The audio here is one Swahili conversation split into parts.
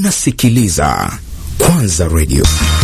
Unasikiliza Kwanza Radio.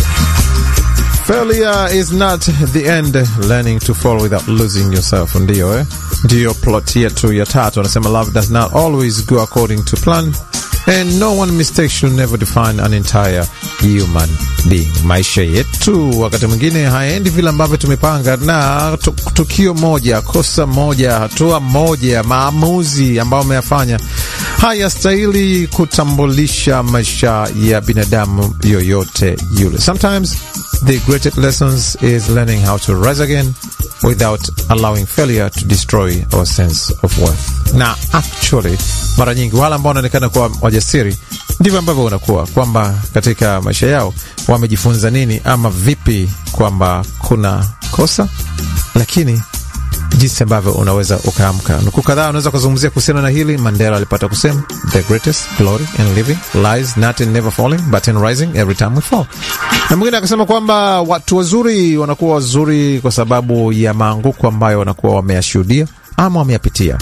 Failure is not the end, learning to fall without losing yourself. Ndiyo eh? Ndiyo plot yetu ya tatu, anasema love does not always go according to plan and no one mistake should never define an entire human being. Maisha yetu wakati mwingine haendi vile ambavyo tumepanga, na tukio moja, kosa moja, hatua moja, maamuzi ambayo umeyafanya hayastahili kutambulisha maisha ya binadamu yoyote yule. Sometimes the greatest lessons is learning how to rise again without allowing failure to destroy our sense of worth. Na actually mara nyingi wale ambao wanaonekana kuwa wajasiri ndivyo ambavyo unakuwa kwamba katika maisha yao wamejifunza nini ama vipi, kwamba kuna kosa lakini jinsi ambavyo unaweza ukaamka. Nukuu kadhaa unaweza kuzungumzia kuhusiana na hili. Mandela alipata kusema the greatest glory in living lies not in never falling but in rising every time we fall, na mwingine akasema kwamba watu wazuri wanakuwa wazuri kwa sababu ya maanguko ambayo wanakuwa wameyashuhudia ama wameyapitia.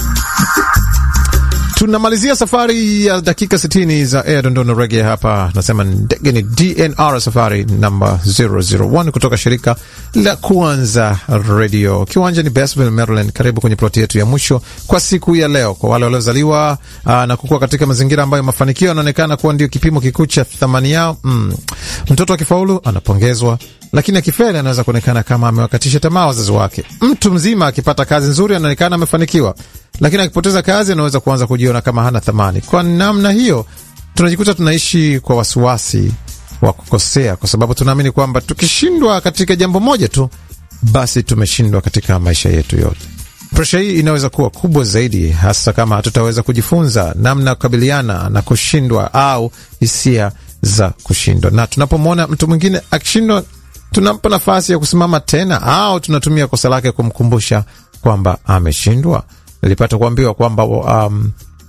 Tunamalizia safari ya dakika 60 za Air Dondona Reggae. Hapa nasema ndege ni DNR safari namba 001 kutoka shirika la Kwanza Radio. Kiwanja ni Basville, Maryland. Karibu kwenye ploti yetu ya mwisho kwa siku ya leo. Kwa wale waliozaliwa na kukua katika mazingira ambayo mafanikio yanaonekana kuwa ndio kipimo kikuu cha thamani yao, mm, mtoto akifaulu anapongezwa, lakini akifeli anaweza kuonekana kama amewakatisha tamaa wazazi wake. Mtu mzima akipata kazi nzuri anaonekana amefanikiwa lakini akipoteza kazi anaweza kuanza kujiona kama hana thamani. Kwa namna hiyo, tunajikuta tunaishi kwa wasiwasi wa kukosea, kwa sababu tunaamini kwamba tukishindwa katika jambo moja tu, basi tumeshindwa katika maisha yetu yote. Presha hii inaweza kuwa kubwa zaidi, hasa kama hatutaweza kujifunza namna ya kukabiliana na kushindwa au hisia za kushindwa. Na tunapomwona mtu mwingine akishindwa, tunampa nafasi ya kusimama tena, au tunatumia kosa lake kumkumbusha kwamba ameshindwa. Nilipata kuambiwa kwamba um,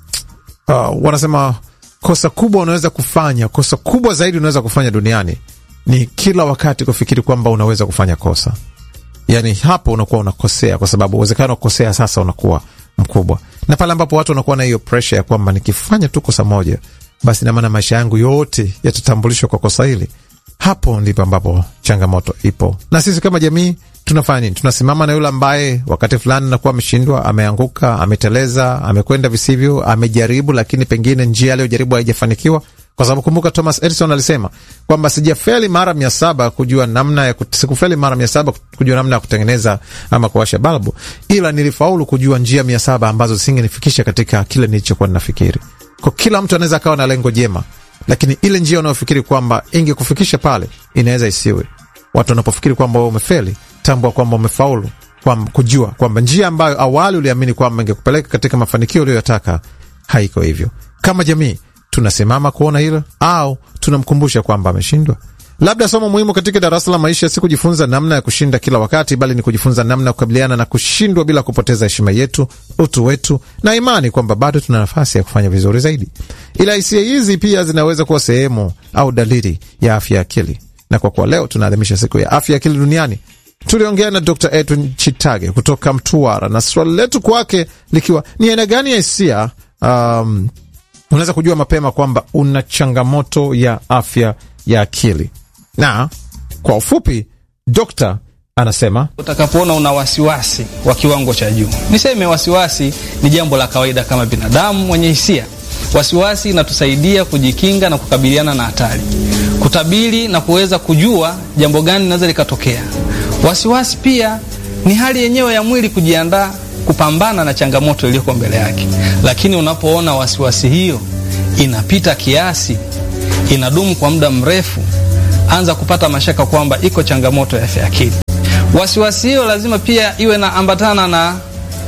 uh, wanasema kosa kubwa unaweza kufanya, kosa kubwa zaidi unaweza kufanya duniani ni kila wakati kufikiri kwamba unaweza kufanya kosa. Yani hapo unakuwa unakosea, kwa sababu uwezekano wa kukosea sasa unakuwa mkubwa, na pale ambapo watu wanakuwa na hiyo presha ya kwamba nikifanya tu kosa moja, basi namaana maisha yangu yote yatatambulishwa kwa kosa hili, hapo ndipo ambapo changamoto ipo. Na sisi kama jamii tunafanya nini? Tunasimama na yule ambaye wakati fulani nakuwa ameshindwa, ameanguka, ameteleza, amekwenda visivyo, amejaribu, lakini pengine njia aliyojaribu haijafanikiwa. Kwa sababu kumbuka, Thomas Edison alisema kwamba sijafeli mara mia saba kujua namna ya sikufeli mara mia saba kujua namna ya kutengeneza ama kuwasha balbu, ila nilifaulu kujua njia mia saba ambazo zisingenifikisha katika kile nilichokuwa ninafikiri. Kwa kila mtu anaweza akawa na lengo jema, lakini ile njia unayofikiri kwamba ingekufikisha pale inaweza isiwe. Watu wanapofikiri kwamba wewe umefeli tambua kwamba umefaulu, kwa kujua kwamba njia ambayo awali uliamini kwamba ingekupeleka katika mafanikio uliyoyataka haiko hivyo. Kama jamii tunasimama kuona hilo au tunamkumbusha kwamba ameshindwa? Labda somo muhimu katika darasa la maisha si kujifunza namna ya kushinda kila wakati, bali ni kujifunza namna ya kukabiliana na kushindwa bila kupoteza heshima yetu, utu wetu na imani kwamba bado tuna nafasi ya kufanya vizuri zaidi. Ila hisia hizi pia zinaweza kuwa sehemu au dalili ya afya ya akili, na kwa kuwa leo tunaadhimisha siku ya afya ya akili duniani tuliongea na Dr Edwin Chitage kutoka Mtwara, na swali letu kwake likiwa ni aina gani ya hisia um, unaweza kujua mapema kwamba una changamoto ya afya ya akili. Na kwa ufupi, dokta anasema utakapoona una wasiwasi wa kiwango cha juu, niseme wasiwasi ni jambo la kawaida kama binadamu mwenye hisia. Wasiwasi inatusaidia kujikinga na kukabiliana na hatari, kutabiri na kuweza kujua jambo gani linaweza likatokea. Wasiwasi pia ni hali yenyewe ya mwili kujiandaa kupambana na changamoto iliyoko mbele yake, lakini unapoona wasiwasi hiyo inapita kiasi, inadumu kwa muda mrefu, anza kupata mashaka kwamba iko changamoto ya afya ya akili. Wasiwasi hiyo lazima pia iwe na ambatana na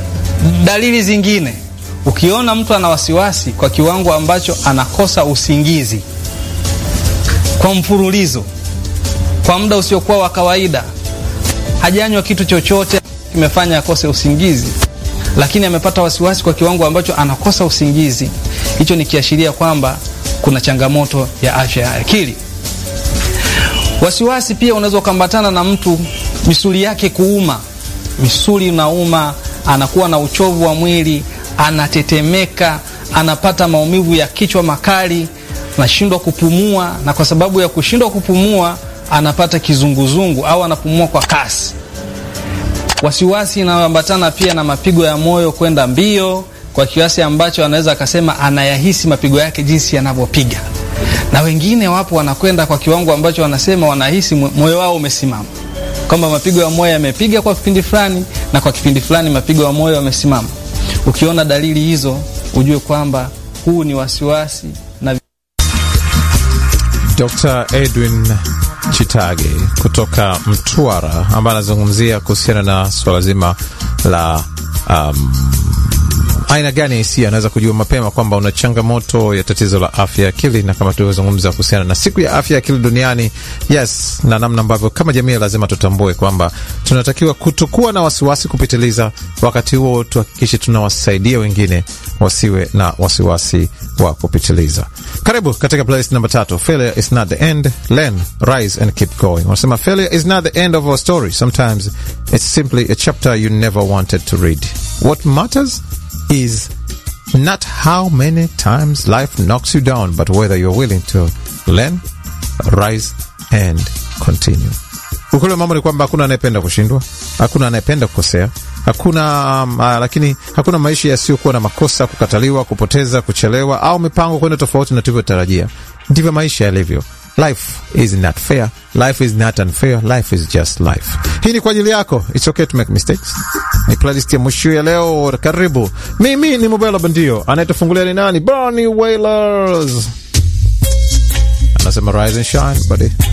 dalili zingine. Ukiona mtu ana wasiwasi kwa kiwango ambacho anakosa usingizi kwa mfululizo, kwa muda usiokuwa wa kawaida hajanywa kitu chochote kimefanya akose usingizi, lakini amepata wasiwasi kwa kiwango ambacho anakosa usingizi, hicho ni kiashiria kwamba kuna changamoto ya afya ya akili. Wasiwasi pia unaweza ukaambatana na mtu misuli yake kuuma, misuli inauma, anakuwa na uchovu wa mwili, anatetemeka, anapata maumivu ya kichwa makali, anashindwa kupumua, na kwa sababu ya kushindwa kupumua anapata kizunguzungu au anapumua kwa kasi. Wasiwasi inayoambatana pia na mapigo ya moyo kwenda mbio kwa kiasi ambacho anaweza akasema anayahisi mapigo yake jinsi yanavyopiga, na wengine wapo wanakwenda kwa kiwango ambacho wanasema wanahisi moyo wao umesimama, kwamba mapigo ya moyo yamepiga kwa kipindi fulani na kwa kipindi fulani mapigo ya moyo yamesimama. Ukiona dalili hizo, ujue kwamba huu ni wasiwasi na Dr. Edwin Chitage kutoka Mtwara ambaye anazungumzia kuhusiana na swala zima la um, aina gani ya hisia anaweza kujua mapema kwamba una changamoto ya tatizo la afya ya akili, na kama tulivyozungumza kuhusiana na siku ya afya ya akili duniani, yes, na namna ambavyo kama jamii lazima tutambue kwamba tunatakiwa kutokuwa na wasiwasi kupitiliza, wakati huo tuhakikishe tunawasaidia wengine wasiwe na wasiwasi wa kupitiliza. Karibu katika playlist namba tatu, failure is not the end, learn, rise and keep going. Wanasema failure is not the end of our story, sometimes it's simply a chapter you never wanted to read. What matters is not how many times life knocks you down, but whether you're willing to learn, rise and continue. Ukweli wa mambo ni kwamba hakuna anayependa kushindwa, hakuna anayependa kukosea, hakuna um, uh, lakini hakuna maisha yasiyokuwa na makosa, kukataliwa, kupoteza, kuchelewa au mipango kwenda tofauti na tulivyotarajia. Ndivyo maisha yalivyo. Life is not fair. Life is not unfair. Life is just life. Hii ni kwa ajili yako. It's okay to make mistakes. Ni playlist ya mwisho ya leo. Karibu. Mimi ni Mobelo Bandio. Anayetufungulia ni nani? Bonnie Wailers. Anasema rise and shine, buddy.